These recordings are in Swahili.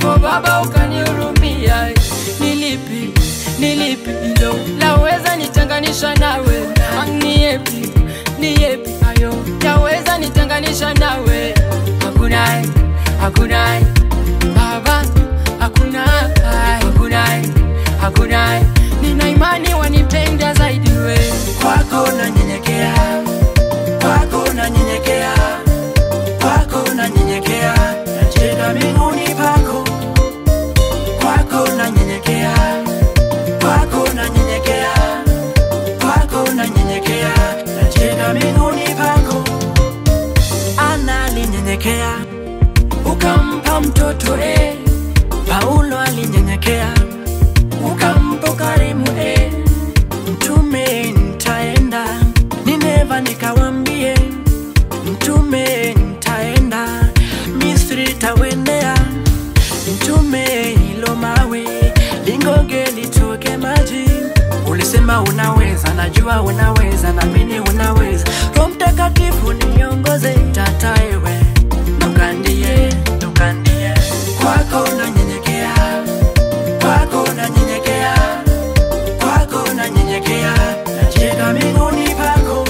O Baba ukanihurumia, nilipi nilipi hilo laweza nitenganisha nawe? Ni yepi ni yepi hayo yaweza nitenganisha nawe? Hakuna, hakuna Baba, hakuna, hakuna, hakuna. Nina imani wanipenda zaidi we. kwako nanyenyekea, kwako nanyenyekea, kwako nanyenyekea, nacheka miguuni pako, kwako nanyenyekea, kwako nanyenyekea, kwako nanyenyekea, nacheka miguuni pako. Ana alinyenyekea, ukampa mtoto eh. Paulo alinyenyekea, ukampa ukarimu eh mtume nitaenda Nineva nikawambie mtume nitaenda Misri tawendea mtume hilo mawe lingoge litoke maji ulisema unaweza najua unaweza na mimi unaweza Roho Mtakatifu niongoze tata ewe nukandie nukandie kwako nanyenyekea kwako nanyenyekea kwako nanyenyekea, nacheka miguuni pako,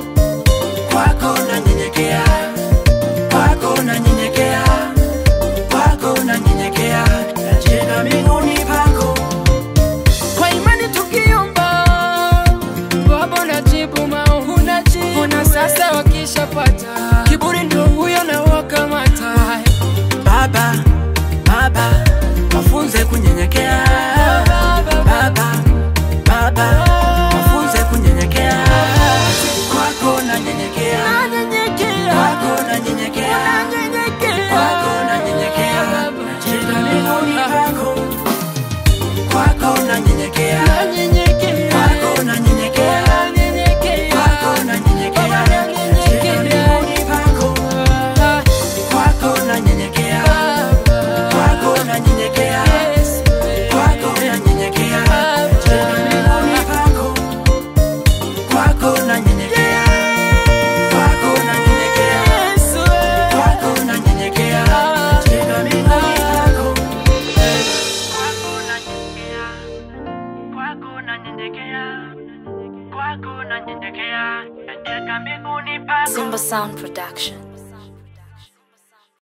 kwako nanyenyekea, kwako nanyenyekea, kwako nanyenyekea, nacheka miguuni pako. Kwa imani tukiomba, Baba unajibu maombi, unajibu. Ona sasa wakishapata kiburi, ndio huyo na wakamata. Baba, Baba, wafunze kunyenyekea. Baba, Baba, wafunze kunyenyekea. Kwako nanyenyekea, kwako nanyenyekea, kwako nanyenyekea, nacheka miguuni pako, kwako nanyenyekea, kwako nanyenyekea, kwako nanyenyekea, nacheka miguuni pako, kwako nanyenyekea, kwako nanyenyekea, kwako nanyenyekea, nacheka miguuni pako, kwako nanyenyekea, kwako nanyenyekea, kwako nanyenyekea, nacheka miguuni pako, kwako nanyenyekea, kwako nanyenyekea, kwako nanyenyekea, nacheka miguuni pako. Simba Sound Production.